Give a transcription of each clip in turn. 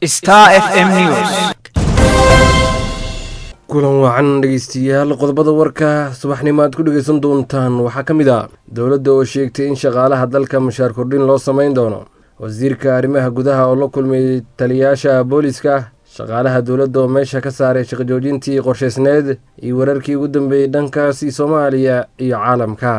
Star FM News. kulan wacan dhegeystayaal qodobada warka subaxnimo aad ku dhegeysan doontaan waxaa ka mid ah dowladda oo sheegtay in shaqaalaha dalka mushaar kordhin loo samayn doono wasiirka arrimaha gudaha oo la kulmay taliyayaasha booliska shaqaalaha dowladda oo meesha ka saaray shaqajoojintii qorshaysneed iyo wararkii ugu dambeeyey dhankaasi soomaaliya iyo caalamka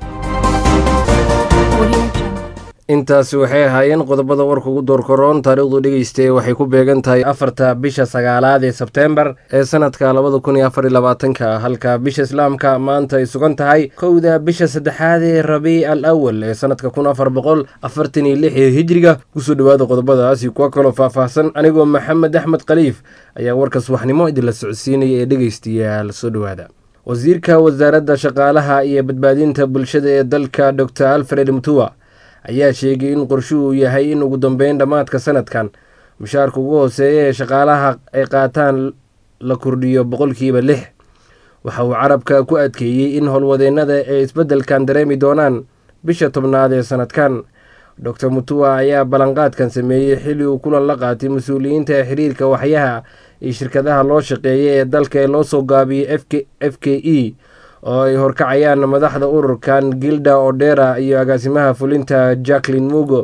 intaasi waxay ahaayeen qodobada warka ugu doorkoroon taariikhdu dhegeystae waxay ku beegan tahay afarta bisha sagaalaad ee sebteembar ee sanadka labada kun iyo afar iyo labaatanka halka bisha islaamka maanta ay sugan tahay kowda bisha saddexaad ee rabiic al awal ee sanadka kun afar boqol afartan iyo lix ee hijriga kusoo dhowaada qodobadaasi kuwa kaloo faahfaahsan anigoo maxamed axmed khaliif ayaa warka subaxnimo idinla socodsiinaya ee dhegeystayaal soo dhowaada wasiirka wasaaradda shaqaalaha iyo badbaadinta bulshada ee dalka dor alfred mutua ayaa sheegay in qorshuhu yahay in ugu dambeyn dhammaadka sanadkan mushaarka ugu hooseeya ee shaqaalaha ay qaataan la kordhiyo boqolkiiba lix waxa uu carabka ku adkeeyey in howlwadeennada ay isbeddelkan dareemi doonaan bisha tobnaad ee sanadkan dor mutua ayaa ballanqaadkan sameeyey xilli uu kulan la qaatay mas-uuliyiinta xiriirka waxyaha iyo shirkadaha loo shaqeeya ee dalka ee loo soo gaabiyey f k e oo ay horkacayaan madaxda ururkan gilda odera iyo agaasimaha fulinta jacklin mugo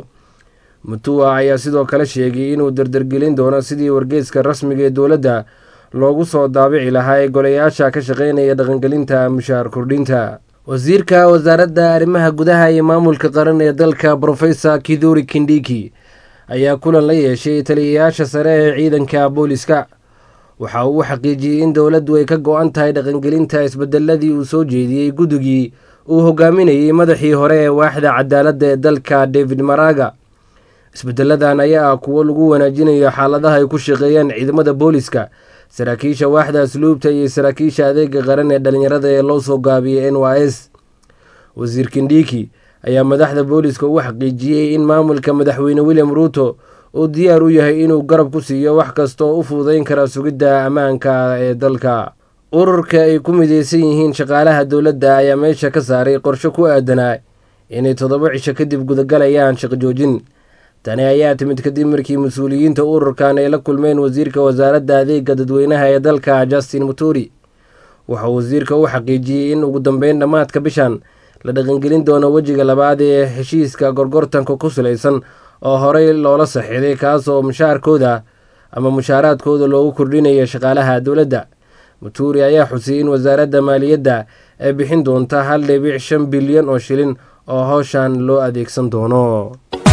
mutua ayaa sidoo kale sheegay inuu dardargelin doono sidii wargeyska rasmiga ee dowladda loogu soo daabici lahaa ee golayaasha ka shaqeynaya dhaqangelinta mushaar kordhinta wasiirka wasaaradda arrimaha gudaha iyo maamulka qaran ee dalka brofesor kiduri kindiki ayaa kulan la yeeshay taliyayaasha sare ee ciidanka booliska waxa uu xaqiijiyey in dowladdu ay ka go-an tahay dhaqangelinta isbedeladii uu soo jeediyey guddigii uu hogaaminayey madaxii hore ee waaxda cadaaladda ee dalka david maraga isbedeladan ayaa ah kuwo lagu wanaajinayo xaaladaha ay ku shaqeeyaan ciidamada booliska saraakiisha waaxda asluubta iyo saraakiisha adeega qaran ee dhalinyarada ee loo soo gaabiyey n y s wasiir kindiki ayaa madaxda booliska ugu xaqiijiyey in maamulka madaxweyne william ruuto uu diyaar u yahay inuu garab ku siiyo wax kasta oo u fududayn kara sugidda ammaanka ee dalka ururka ay ku mideysan yihiin shaqaalaha dowladda ayaa meesha ka saaray qorshe ku aadanaa inay toddoba cisho kadib gudagalayaan shaqajoojin tani ayaa timid kadib markii mas-uuliyiinta ururkan ay la kulmeen wasiirka wasaaradda adeega dadweynaha ee dalka justin muturi wuxuu wasiirka u xaqiijiyey in ugu dambeyn dhammaadka bishan la dhaqangelin doono wejiga labaad ee heshiiska gorgortanka ku salaysan oo horey loola saxiiday kaasoo mushaarkooda ama mushaaraadkooda loogu kordhinaya shaqaalaha dowladda muturi ayaa xusiyey in wasaaradda maaliyadda ay bixin doonta hal dhibic shan bilyan oo shilin oo howshan loo adeegsan doono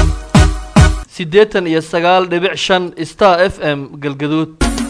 siddeetan iyo sagaal dhibic shan star f m galgaduud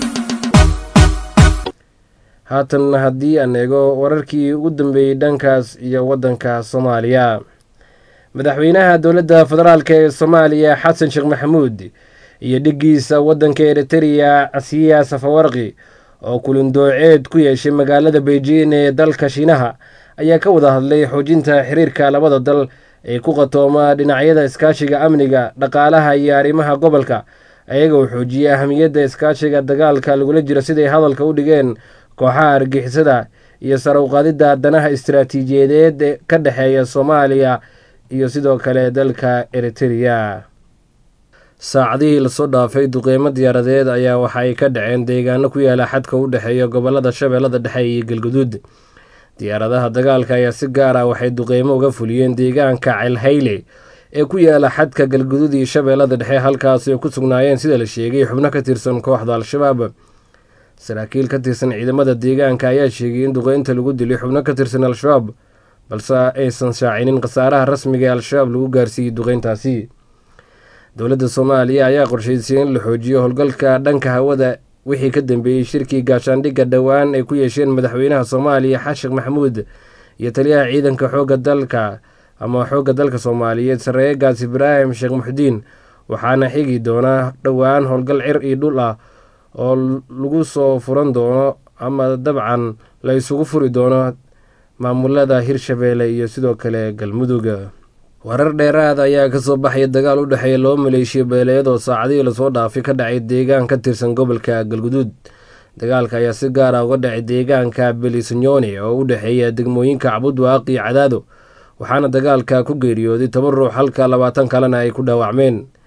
haatan haddii aan eego wararkii ugu dambeeyey dhankaas iyo waddanka soomaaliya madaxweynaha dowladda federaalk ee soomaaliya xasan sheekh maxamuud iyo dhiggiisa waddanka eritereya casiya safawarqi oo kulindooceed ku yeeshay magaalada beijing ee dalka shiinaha ayaa ka wada hadlay xoojinta xiriirka labada dal ee ku qatooma dhinacyada iskaashiga amniga dhaqaalaha iyo arrimaha gobolka ayagoo xoojiyey ahamiyadda iskaashiga dagaalka lagula jiro siday hadalka u dhigeen kooxaha argixisada iyo sarawqaadidda danaha istaraatiijiyadeed ee ka dhexeeya soomaaliya iyo sidoo kale dalka eritereya saacadihii lasoo dhaafay duqeymo diyaaradeed ayaa waxa ay ka dhaceen deegaano ku yaala xadka u dhexeeya gobolada shabeellada dhexe iyo galguduud diyaaradaha dagaalka ayaa si gaar ah waxay duqeymo uga fuliyeen deegaanka celhayle ee ku yaala xadka galguduud iyo shabeellada dhexe halkaasi oo ku sugnaayeen sida la sheegay xubno ka tirsan kooxda al-shabaab saraakiil ka tirsan ciidamada deegaanka ayaa sheegay in duqeynta lagu dilay xubno ka tirsan al-shabaab balse aysan shaacinin khasaaraha rasmiga ee al-shabaab lagu gaarsiiyey duqeyntaasi dowladda soomaaliya ayaa qorshaysay in la xoojiyo howlgalka dhanka hawada wixii ka dambeeyey shirkii gaashaandhigga dhowaan ay ku yeesheen madaxweynaha soomaaliya xashekh maxamuud iyo taliyaha ciidanka xoogga dalka ama xoogga dalka soomaaliyeed sareegaas ibraahim sheekh muxdiin waxaana xigi doona dhowaan howlgal cir iyo dhul ah oo lagu soo furan doono ama dabcan la isugu furi doono maamulada hirshabeelle iyo sidoo kale galmudug warar dheeraad ayaa kasoo baxaya dagaal u dhexeeya laba maleeshiya beeleed oo saacadihii lasoo dhaafay ka dhacay deegaan ka tirsan gobolka galguduud dagaalka ayaa si gaar ah uga dhacay deegaanka belisanyone oo u dhexeeya degmooyinka cabudwaaq iyo cadaado waxaana dagaalka ku geeriyooday toban ruux halka labaatan kalena ay ku dhaawacmeen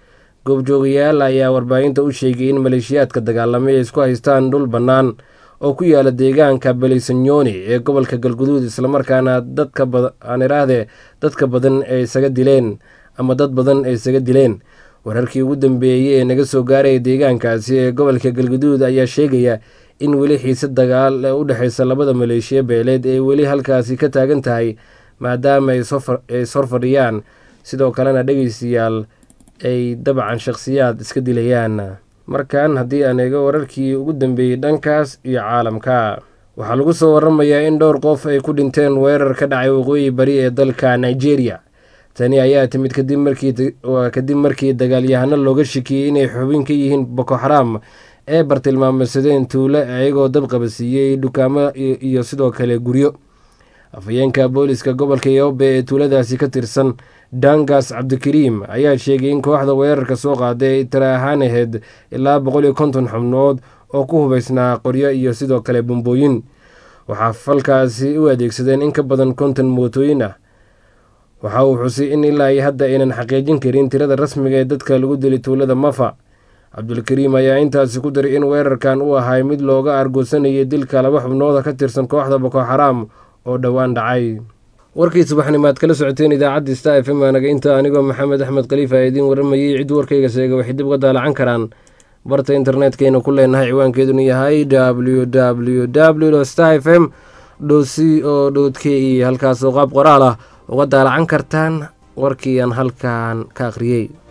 goobjoogayaal ayaa warbaahinta u sheegay in maleeshiyaadka dagaalamay ay isku haystaan dhul bannaan oo ku yaala deegaanka belisanyoni ee gobolka galguduud islamarkaana dadka aan iraahdee dadka badan ay isaga dileen ama dad badan ay isaga dileen wararkii ugu dambeeyey ee naga soo gaaraya deegaankaasi ee gobolka galguduud ayaa sheegaya in weli xiise dagaal ee u dhexeysa labada maleeshiya beeleed ee weli halkaasi ka taagan tahay maadaama ay ishor fadhiyaan sidoo kalena dhegeystayaal ay dabcan shakhsiyaad iska dilayaan markan haddii aan eego wararkii ugu dambeeyey dhankaas iyo caalamka waxaa lagu soo waramayaa in dhowr qof ay ku dhinteen weerar ka dhacay waqooyi bari ee dalka nigeria tani ayaa timid kadib markii markii dagaalyahano looga shikiyey inay xubin ka yihiin boko xaram ee bartilmaameysadeen tuulo iyagoo dab qabasiiyey dukaamo iyo sidoo kale guryo afhayeenka booliska gobolka yobe ee tuuladaasi ka tirsan dangas cabdikariim ayaa sheegay in kooxda weerarka soo qaaday ay tira ahaan ahayd ilaa boqol iyo konton xubnood oo ku hubeysnaa qoryo iyo sidoo kale bombooyin waxaa falkaasi u adeegsadeen in ka badan konton mootooyin ah waxa uu xusay in ilaa iyo hadda aynan xaqiijin karin tirada rasmiga ee dadka lagu dilay tuulada mafa cabdulkariim ayaa intaasi ku daray in weerarkan uu ahay mid looga argoosanayay dilka laba xubnooda ka tirsan kooxda boko xaraam oo dhowaan dhacay warkii subaxnimaad kala socoteen idaacadda sta f m anaga inta anigoo maxamed axmed khaliifa ee idiin waramayey cid warkayga sheega waxay dib uga daalacan karaan barta internetkaynu ku leenahay ciwaankeeduna yahay w w w sta f m c o k e halkaasoo qaab qoraal ah uga daalacan kartaan warkii aan halkan ka akhriyey